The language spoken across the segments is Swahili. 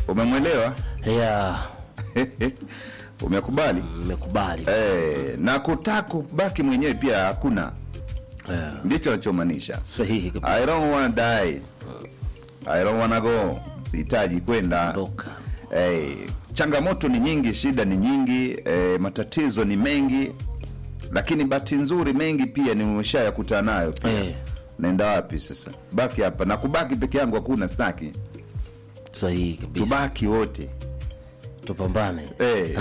umemwelewa ya umekubali mmekubali eh, na kutaka kubaki mwenyewe pia hakuna Eh, ndicho anachomaanisha sahihi kabisa. I don't wanna die. I don't wanna go. Sihitaji kwenda. Ondoka. Eh, changamoto ni nyingi, shida ni nyingi, eh, matatizo ni mengi, lakini bahati nzuri mengi pia ni umeshayakutana nayo pia. Eh. Naenda wapi sasa? Baki hapa na kubaki peke yangu hakuna, staki. sahihi kabisa Tubaki wote. tupambane Eh.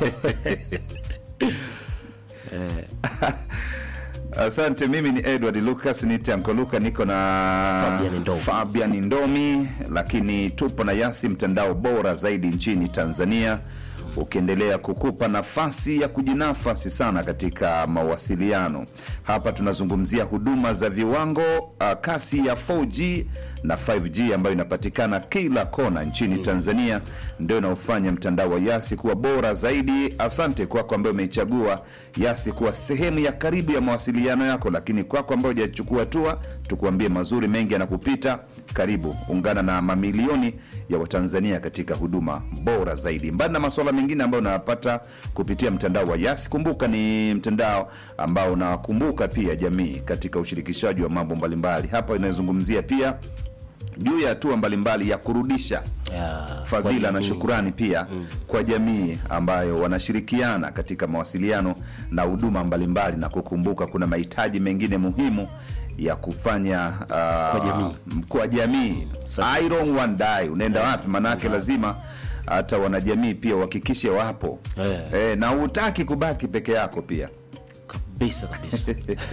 Asante, mimi ni Edward Lucas nite Anko Luka, niko na Fabian Ndomi. Fabian Ndomi, lakini tupo na Yasi, mtandao bora zaidi nchini Tanzania, ukiendelea kukupa nafasi ya kujinafasi sana katika mawasiliano. Hapa tunazungumzia huduma za viwango, uh, kasi ya 4G na 5G ambayo inapatikana kila kona nchini Tanzania, ndio inaofanya mtandao wa Yasi kuwa bora zaidi. Asante kwako ambaye umeichagua Yasi kuwa sehemu ya karibu ya mawasiliano yako, lakini kwako ambayo hujachukua hatua, tukuambie mazuri mengi yanakupita. Karibu ungana na mamilioni ya Watanzania katika huduma bora zaidi, mbali na masuala mengine ambayo unayapata kupitia mtandao wa Yasi. Kumbuka ni mtandao ambao unakumbuka pia jamii katika ushirikishaji wa mambo mbalimbali. Hapa inazungumzia pia juu ya hatua mbalimbali ya kurudisha Ya, fadhila kwa na jamii. shukurani pia kwa jamii ambayo wanashirikiana katika mawasiliano na huduma mbalimbali, na kukumbuka kuna mahitaji mengine muhimu ya kufanya uh, Kwa jamii. kwa jamii. Sawa. I don't want die. Unaenda wapi? Maanake lazima hata wanajamii pia uhakikishe wapo Eh. eh, na hutaki kubaki peke yako pia kabisa kabisa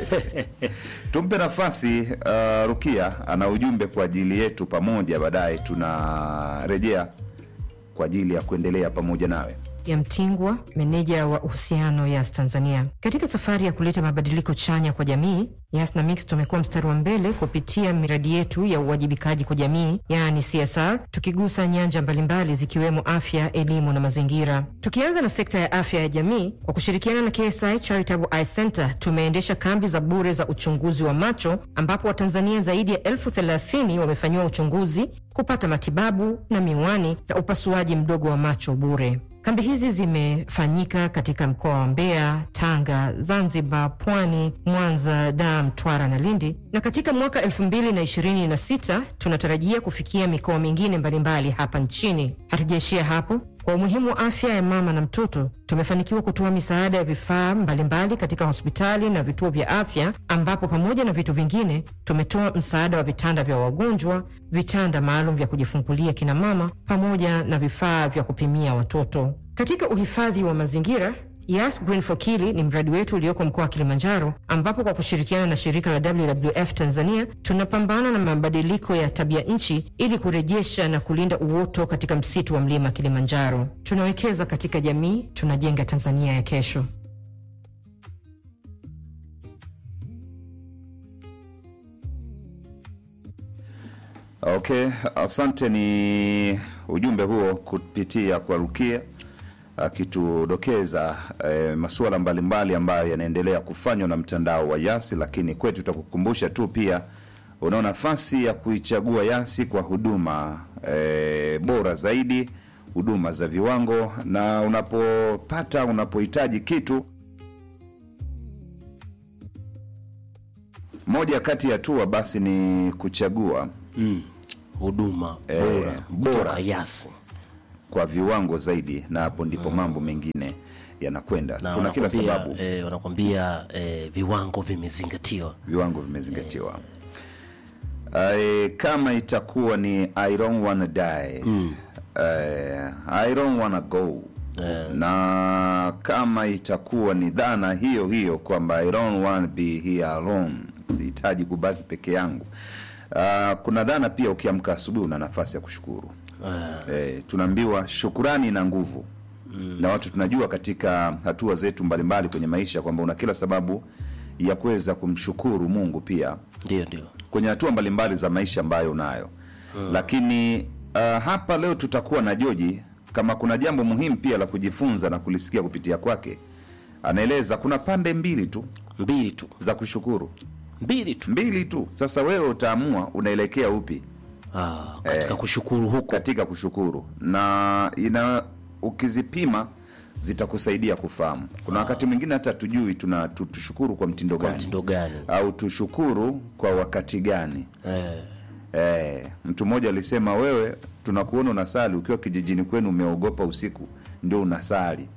tumpe nafasi uh, Rukia ana ujumbe kwa ajili yetu pamoja, baadaye tunarejea kwa ajili ya kuendelea pamoja nawe. ya Mtingwa, meneja wa uhusiano Yas Tanzania. Katika safari ya kuleta mabadiliko chanya kwa jamii, Yas na Mix tumekuwa mstari wa mbele kupitia miradi yetu ya uwajibikaji kwa jamii, yaani CSR, tukigusa nyanja mbalimbali zikiwemo afya, elimu na mazingira. Tukianza na sekta ya afya ya jamii, kwa kushirikiana na KSI Charitable Eye Center tumeendesha kambi za bure za uchunguzi wa macho, ambapo Watanzania zaidi ya elfu thelathini wamefanyiwa uchunguzi, kupata matibabu na miwani na upasuaji mdogo wa macho bure. Kambi hizi zimefanyika katika mkoa wa Mbeya, Tanga, Zanzibar, Pwani, Mwanza, Dar, Mtwara na Lindi, na katika mwaka 2026 tunatarajia kufikia mikoa mingine mbalimbali hapa nchini. Hatujaishia hapo. Kwa umuhimu wa afya ya mama na mtoto, tumefanikiwa kutoa misaada ya vifaa mbalimbali katika hospitali na vituo vya afya, ambapo pamoja na vitu vingine tumetoa msaada wa vitanda vya wagonjwa, vitanda maalum vya kujifungulia kina mama, pamoja na vifaa vya kupimia watoto. Katika uhifadhi wa mazingira Yas Green for Kili ni mradi wetu ulioko mkoa wa Kilimanjaro, ambapo kwa kushirikiana na shirika la WWF Tanzania tunapambana na mabadiliko ya tabia nchi ili kurejesha na kulinda uoto katika msitu wa mlima Kilimanjaro. Tunawekeza katika jamii, tunajenga Tanzania ya kesho. Okay, asante. Ni ujumbe huo kupitia kwa Rukia akitudokeza eh, masuala mbalimbali ambayo yanaendelea kufanywa na mtandao wa Yasi, lakini kwetu tutakukumbusha tu pia unao nafasi ya kuichagua Yasi kwa huduma eh, bora zaidi, huduma za viwango, na unapopata unapohitaji kitu moja kati ya hatua basi ni kuchagua Mm. huduma Eh, bora bora. kutoka Yasi kwa viwango zaidi, na hapo ndipo mambo mengine yanakwenda. na Tuna kila wanakwambia, sababu eh, wanakwambia eh, viwango vimezingatiwa viwango vimezingatiwa. Eh, kama itakuwa ni I don't wanna die eh, I don't wanna go na kama itakuwa ni dhana hiyo hiyo kwamba I don't wanna be here alone, sihitaji kubaki peke yangu. Ah, kuna dhana pia, ukiamka asubuhi una nafasi ya kushukuru. Eh, tunaambiwa shukurani na nguvu na watu tunajua katika hatua zetu mbalimbali kwenye maisha kwamba una kila sababu ya kuweza kumshukuru Mungu pia ndio ndio kwenye hatua mbalimbali za maisha ambayo unayo lakini uh, hapa leo tutakuwa na Joji kama kuna jambo muhimu pia la kujifunza na kulisikia kupitia kwake. Anaeleza kuna pande mbili tu mbili tu za kushukuru, mbili tu mbili tu. Sasa wewe utaamua unaelekea upi. Ah, katika Eh, kushukuru huko katika kushukuru na ina ukizipima zitakusaidia kufahamu. Kuna wakati mwingine hata tujui tuna tu- tushukuru kwa mtindo kwa gani mtindo gani? au tushukuru kwa wakati gani. Eh, Eh, mtu mmoja alisema wewe, tunakuona unasali ukiwa kijijini kwenu, umeogopa usiku ndio unasali.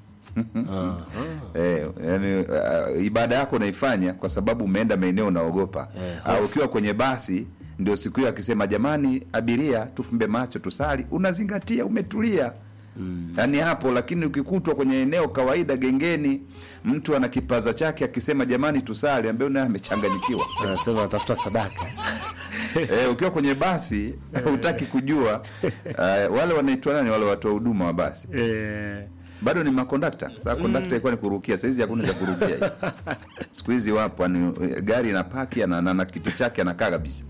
Eh, yani, uh, ibada yako unaifanya kwa sababu umeenda maeneo unaogopa. Eh, Au ukiwa kwenye basi ndio siku hiyo akisema jamani, abiria tufumbe macho tusali, unazingatia, umetulia yaani hapo. Lakini ukikutwa kwenye eneo kawaida gengeni, mtu ana kipaza chake akisema jamani tusali, ambaye naye amechanganyikiwa. anasema natafuta sadaka Eh, ukiwa kwenye basi hutaki kujua uh, wale wanaitwa nani wale watoa huduma wa basi eh, bado ni makondakta. Sasa kondakta ilikuwa ni kurukia, saizi hakuna cha kurukia. Siku hizi wapo ni gari na paki na, na, na kiti chake anakaa kabisa.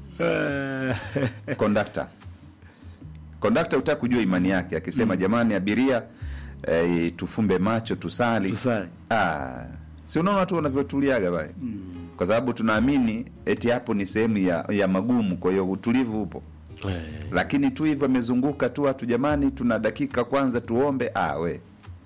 Kondakta kondakta hutaki kujua imani yake, akisema jamani abiria eh, tufumbe macho tusali, Tusali. Ah, si unaona tu wanavyotuliaga pale kwa sababu tunaamini eti hapo ni sehemu ya, ya magumu, kwa hiyo utulivu upo eh, lakini tu hivyo amezunguka tu watu, jamani, tuna dakika kwanza tuombe. Ah, we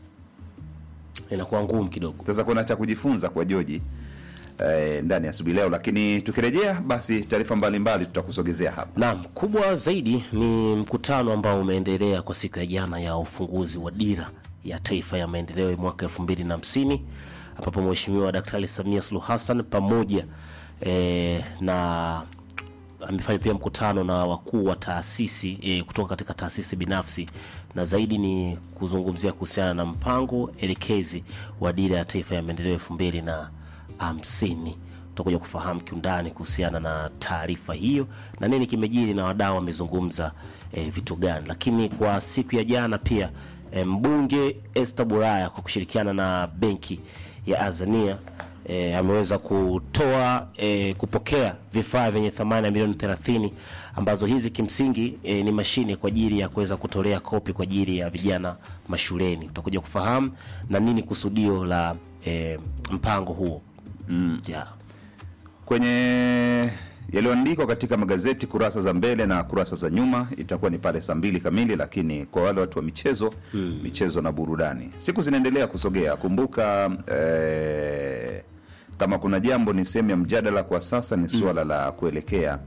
inakuwa ngumu kidogo. sasa kuna cha kujifunza kwa Joji eh, ndani ya asubuhi leo, lakini tukirejea basi taarifa mbalimbali tutakusogezea hapa. Naam, kubwa zaidi ni mkutano ambao umeendelea kwa siku ya jana ya ufunguzi wa dira ya taifa ya maendeleo ya mwaka elfu mbili na hamsini ambapo Mheshimiwa Daktari Samia Suluhu Hassan pamoja eh, na amefanya pia mkutano na wakuu wa taasisi e, kutoka katika taasisi binafsi na zaidi ni kuzungumzia kuhusiana na mpango elekezi wa dira ya taifa ya maendeleo elfu mbili na hamsini tutakuja kufahamu kiundani kuhusiana na taarifa hiyo na nini kimejiri na wadau wamezungumza e, vitu gani lakini kwa siku ya jana pia e, mbunge Esther Buraya kwa kushirikiana na benki ya Azania e, ameweza kutoa e, kupokea vifaa vyenye thamani ya milioni 30 ambazo hizi kimsingi e, ni mashine kwa ajili ya kuweza kutolea kopi kwa ajili ya vijana mashuleni. Utakuja kufahamu na nini kusudio la e, mpango huo mm. yeah. Kwenye yaliyoandikwa katika magazeti kurasa za mbele na kurasa za nyuma itakuwa ni pale saa mbili kamili, lakini kwa wale watu wa michezo mm. michezo na burudani, siku zinaendelea kusogea. Kumbuka eh, kama kuna jambo ni sehemu ya mjadala kwa sasa ni suala la kuelekea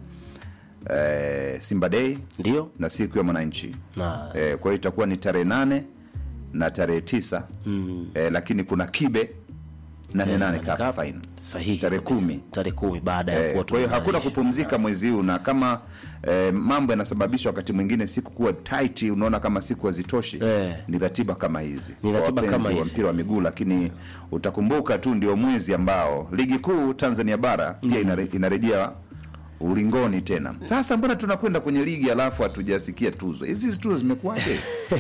eh, Simba Day Ndio na siku ya mwananchi na eh, kwa hiyo itakuwa ni tarehe nane na tarehe tisa mm. eh, lakini kuna kibe nane nane Nane cup Cup. final sahihi tarehe kabisa. kumi tarehe kumi baada ya Eh, kuwa kwa hiyo hakuna tumemaliza. kupumzika mwezi huu, na kama eh, mambo yanasababisha wakati mwingine siku kuwa tight, unaona kama siku hazitoshi Eh. ni ratiba kama hizi Ni kwa ratiba wapenzi kama wa hizi. mpira wa miguu, lakini utakumbuka tu ndio mwezi ambao ligi kuu Tanzania bara pia inare, inarejea ulingoni tena. Sasa mbona tunakwenda kwenye ligi alafu hatujasikia tuzo hizi? Tuzo zimekuwaje?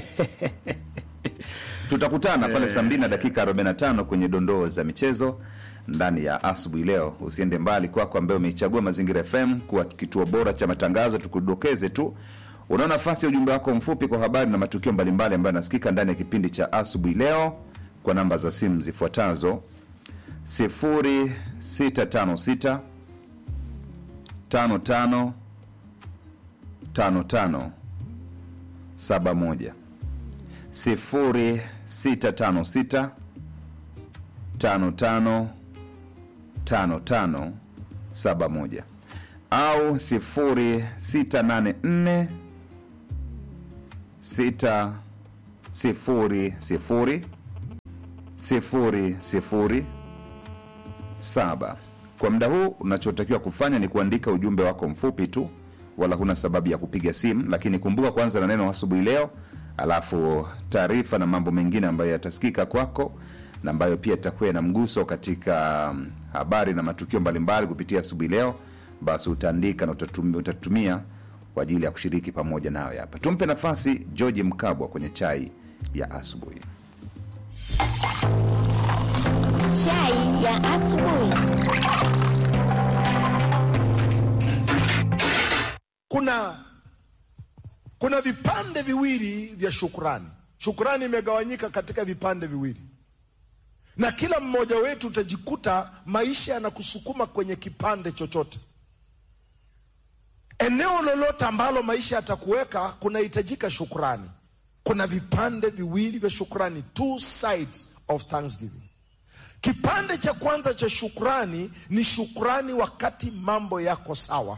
tutakutana pale saa mbili na dakika 45 kwenye dondoo za michezo ndani ya asubuhi leo. Usiende mbali kwako, ambaye umeichagua Mazingira FM kuwa kituo bora cha matangazo. Tukudokeze tu, unao nafasi ya ujumbe wako mfupi kwa habari na matukio mbalimbali ambayo yanasikika ndani ya kipindi cha asubuhi leo kwa namba za simu zifuatazo 0656 55 55 71 0656 55 55 71 au 0684 6 0 0 0 0 saba. Kwa muda huu unachotakiwa kufanya ni kuandika ujumbe wako mfupi tu, wala huna sababu ya kupiga simu, lakini kumbuka kwanza na neno asubuhi leo, alafu taarifa na mambo mengine ambayo yatasikika kwako na ambayo pia itakuwa na mguso katika mm, habari na matukio mbalimbali kupitia asubuhi leo, basi utaandika na utatumia, utatumia kwa ajili ya kushiriki pamoja nawe hapa. Tumpe nafasi George Mkabwa kwenye chai ya asubuhi. Chai ya asubuhi. kuna kuna vipande viwili vya shukrani. Shukrani imegawanyika katika vipande viwili, na kila mmoja wetu utajikuta maisha yanakusukuma kwenye kipande chochote. eneo lolote ambalo maisha yatakuweka kunahitajika shukrani. Kuna vipande viwili vya shukrani, two sides of thanksgiving. Kipande cha kwanza cha shukrani ni shukrani wakati mambo yako sawa,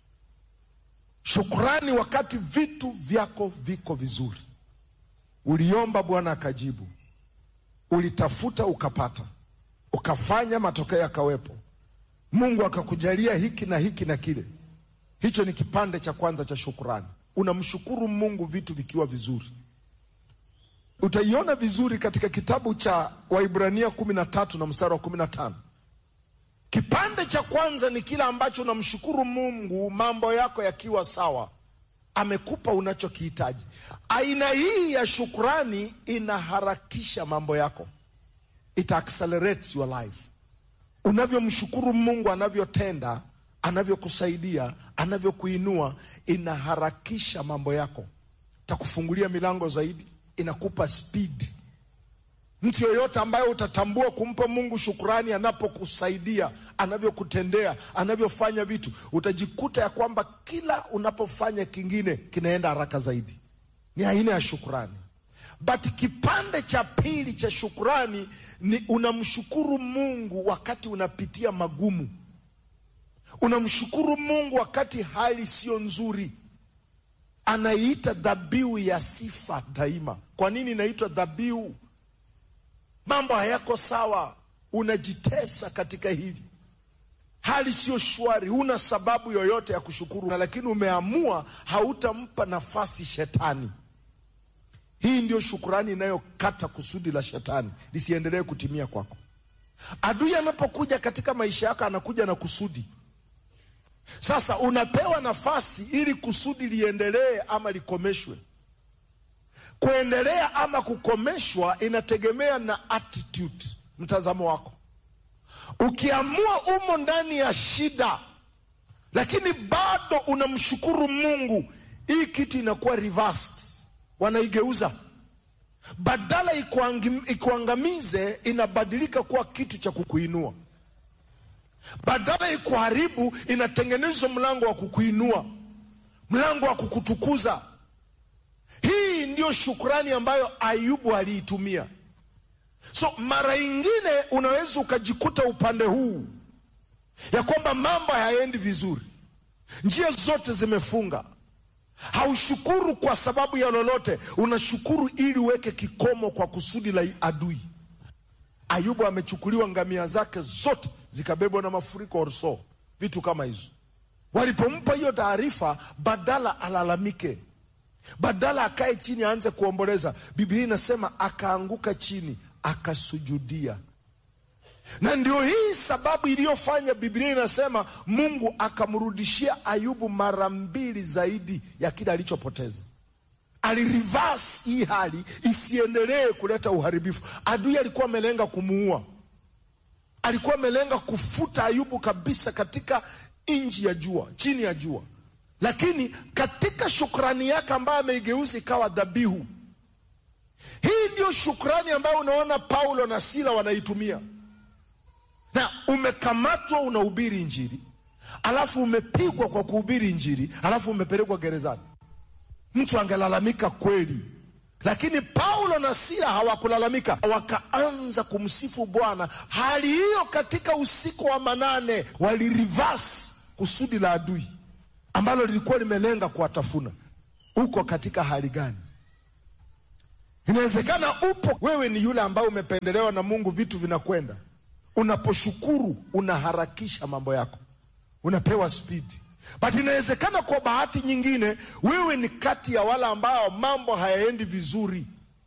shukrani wakati vitu vyako viko vizuri. Uliomba, Bwana akajibu, ulitafuta ukapata, ukafanya, matokeo yakawepo, Mungu akakujalia hiki na hiki na kile. Hicho ni kipande cha kwanza cha shukrani. Unamshukuru Mungu vitu vikiwa vizuri. Utaiona vizuri katika kitabu cha Waibrania kumi na tatu na mstari wa kumi na tano. Kipande cha kwanza ni kile ambacho unamshukuru Mungu mambo yako yakiwa sawa, amekupa unachokihitaji. Aina hii ya shukrani inaharakisha mambo yako, it accelerates your life. Unavyomshukuru Mungu anavyotenda, anavyokusaidia, anavyokuinua, inaharakisha mambo yako, takufungulia milango zaidi, inakupa speed. Mtu yeyote ambaye utatambua kumpa Mungu shukrani anapokusaidia, anavyokutendea, anavyofanya vitu, utajikuta ya kwamba kila unapofanya kingine kinaenda haraka zaidi. Ni aina ya shukrani. But kipande cha pili cha shukrani ni unamshukuru Mungu wakati unapitia magumu. Unamshukuru Mungu wakati hali sio nzuri. Anaiita dhabihu ya sifa daima. Kwa nini inaitwa dhabihu? Mambo hayako sawa, unajitesa katika hili, hali sio shwari, huna sababu yoyote ya kushukuru, na lakini umeamua hautampa nafasi shetani. Hii ndio shukurani inayokata kusudi la shetani lisiendelee kutimia kwako. Adui anapokuja katika maisha yako, anakuja na kusudi. Sasa unapewa nafasi ili kusudi liendelee ama likomeshwe. Kuendelea ama kukomeshwa inategemea na attitude, mtazamo wako. Ukiamua umo ndani ya shida, lakini bado unamshukuru Mungu, hii kitu inakuwa reversed, wanaigeuza badala ikuangamize, inabadilika kuwa kitu cha kukuinua. Badala ikuharibu, inatengenezwa mlango wa kukuinua, mlango wa kukutukuza. Hii ndiyo shukrani ambayo Ayubu aliitumia. So mara ingine unaweza ukajikuta upande huu ya kwamba mambo hayaendi vizuri, njia zote zimefunga, haushukuru kwa sababu ya lolote, unashukuru ili uweke kikomo kwa kusudi la adui. Ayubu amechukuliwa ngamia zake zote zikabebwa na mafuriko orso, vitu kama hizo. Walipompa hiyo taarifa, badala alalamike badala akae chini aanze kuomboleza, Biblia inasema akaanguka chini akasujudia. Na ndio hii sababu iliyofanya Biblia inasema Mungu akamrudishia Ayubu mara mbili zaidi ya kile alichopoteza. Alireverse hii hali isiendelee kuleta uharibifu. Adui alikuwa amelenga kumuua, alikuwa amelenga kufuta Ayubu kabisa katika nchi ya jua, chini ya jua lakini katika shukrani yake ambayo ameigeuza ikawa dhabihu. Hii ndio shukrani ambayo unaona Paulo na Sila wanaitumia. Na umekamatwa unahubiri Injili, alafu umepigwa kwa kuhubiri Injili, alafu umepelekwa gerezani. Mtu angelalamika kweli, lakini Paulo na Sila hawakulalamika, wakaanza kumsifu Bwana. Hali hiyo katika usiku wa manane walirivasi kusudi la adui ambalo lilikuwa limelenga kuwatafuna. Uko katika hali gani? Inawezekana upo wewe, ni yule ambaye umependelewa na Mungu, vitu vinakwenda. Unaposhukuru unaharakisha mambo yako, unapewa spidi. But inawezekana kwa bahati nyingine wewe ni kati ya wale ambao mambo hayaendi vizuri.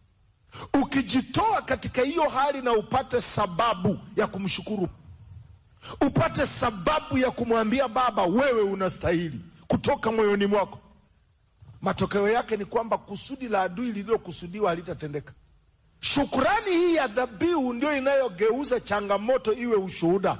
Ukijitoa katika hiyo hali na upate sababu ya kumshukuru, upate sababu ya kumwambia Baba, wewe unastahili kutoka moyoni mwako, matokeo yake ni kwamba kusudi la adui lililokusudiwa halitatendeka. Shukrani hii ya dhabihu ndio inayogeuza changamoto iwe ushuhuda.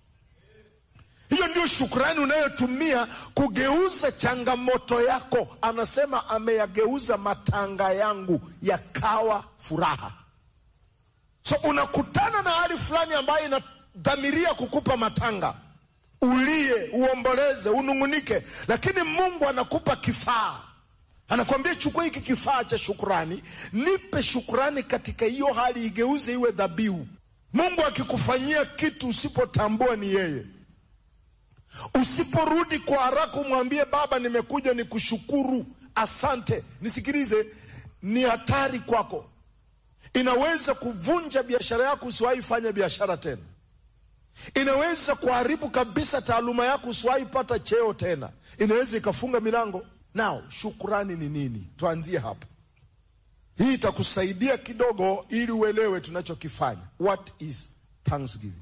Hiyo ndio shukrani unayotumia kugeuza changamoto yako. Anasema ameyageuza matanga yangu yakawa furaha. So unakutana na hali fulani ambayo inadhamiria kukupa matanga, ulie, uomboleze, unung'unike, lakini Mungu anakupa kifaa, anakwambia chukua hiki kifaa cha shukurani, nipe shukurani katika hiyo hali, igeuze iwe dhabihu. Mungu akikufanyia kitu usipotambua ni yeye, usiporudi kwa haraka umwambie Baba, nimekuja nikushukuru, asante. Nisikilize, ni hatari kwako, inaweza kuvunja biashara yako, usiwahi fanya biashara tena inaweza kuharibu kabisa taaluma yako, usiwahi pata cheo tena, inaweza ikafunga milango. Nao shukurani ni nini? Tuanzie hapa. Hii itakusaidia kidogo, ili uelewe tunachokifanya. What is thanksgiving?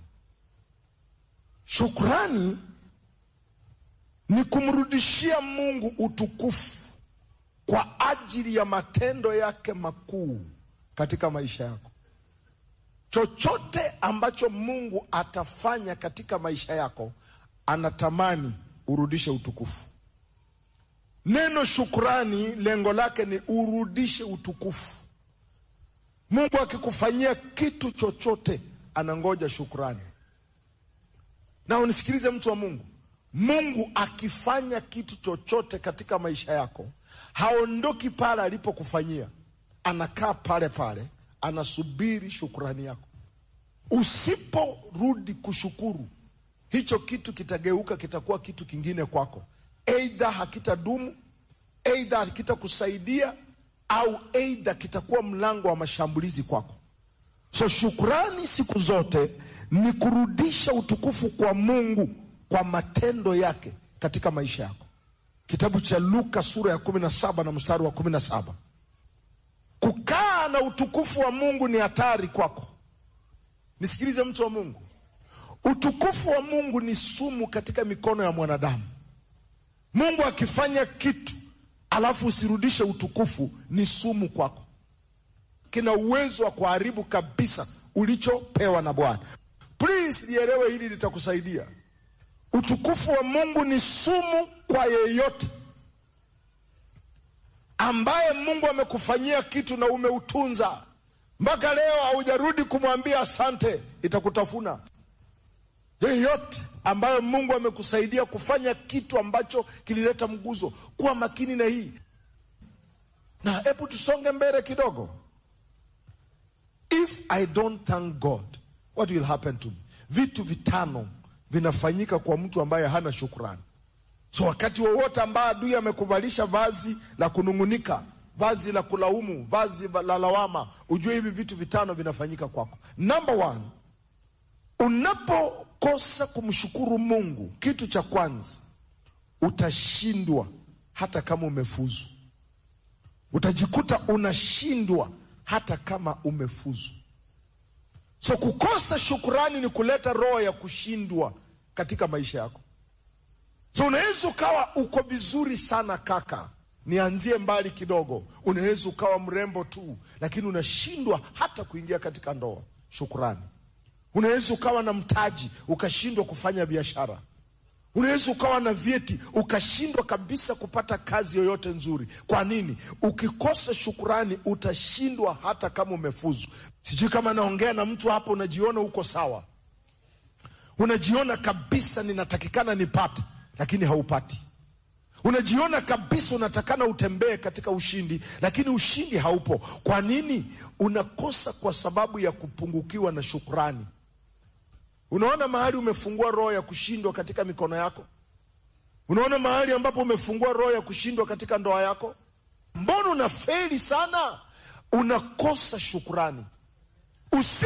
Shukurani ni kumrudishia Mungu utukufu kwa ajili ya matendo yake makuu katika maisha yako. Chochote ambacho Mungu atafanya katika maisha yako, anatamani urudishe utukufu. Neno shukrani, lengo lake ni urudishe utukufu. Mungu akikufanyia kitu chochote, anangoja shukrani. Na unisikilize, mtu wa Mungu, Mungu akifanya kitu chochote katika maisha yako, haondoki pale alipokufanyia, anakaa pale pale anasubiri shukurani yako. Usiporudi kushukuru, hicho kitu kitageuka, kitakuwa kitu kingine kwako, eidha hakitadumu, eidha hakitakusaidia, au eidha kitakuwa mlango wa mashambulizi kwako. So shukurani siku zote ni kurudisha utukufu kwa Mungu kwa matendo yake katika maisha yako. Kitabu cha Luka sura ya kumi na saba na mstari wa kumi na saba Kukaa na utukufu wa Mungu ni hatari kwako. Nisikilize mtu wa Mungu, utukufu wa Mungu ni sumu katika mikono ya mwanadamu. Mungu akifanya kitu alafu usirudishe utukufu, ni sumu kwako, kina uwezo wa kuharibu kabisa ulichopewa na Bwana. Please lielewe hili, litakusaidia. Utukufu wa Mungu ni sumu kwa yeyote ambaye Mungu amekufanyia kitu na umeutunza mpaka leo haujarudi kumwambia asante, itakutafuna. Yeyote ambaye Mungu amekusaidia kufanya kitu ambacho kilileta mguzo, kuwa makini na hii. Na hebu tusonge mbele kidogo. If I don't thank God, what will happen to me? Vitu vitano vinafanyika kwa mtu ambaye hana shukrani. So wakati wowote ambaye adui amekuvalisha vazi la kunung'unika, vazi la kulaumu, vazi la lawama, ujue hivi vitu vitano vinafanyika kwako. Number one, unapokosa kumshukuru Mungu, kitu cha kwanza utashindwa hata kama umefuzu. Utajikuta unashindwa hata kama umefuzu. So kukosa shukurani ni kuleta roho ya kushindwa katika maisha yako. So unaweza ukawa uko vizuri sana kaka, nianzie mbali kidogo. Unaweza ukawa mrembo tu, lakini unashindwa hata kuingia katika ndoa. Shukrani. Unaweza ukawa na mtaji ukashindwa kufanya biashara. Unaweza ukawa na vyeti ukashindwa kabisa kupata kazi yoyote nzuri. Kwa nini? Ukikosa shukurani utashindwa hata kama umefuzu. Sijui kama naongea na mtu hapo, unajiona uko sawa, unajiona kabisa ninatakikana nipate lakini haupati. Unajiona kabisa unatakana utembee katika ushindi, lakini ushindi haupo. Kwa nini? Unakosa kwa sababu ya kupungukiwa na shukrani. Unaona mahali umefungua roho ya kushindwa katika mikono yako? Unaona mahali ambapo umefungua roho ya kushindwa katika ndoa yako? Mbona unafeli sana? Unakosa shukrani. Usi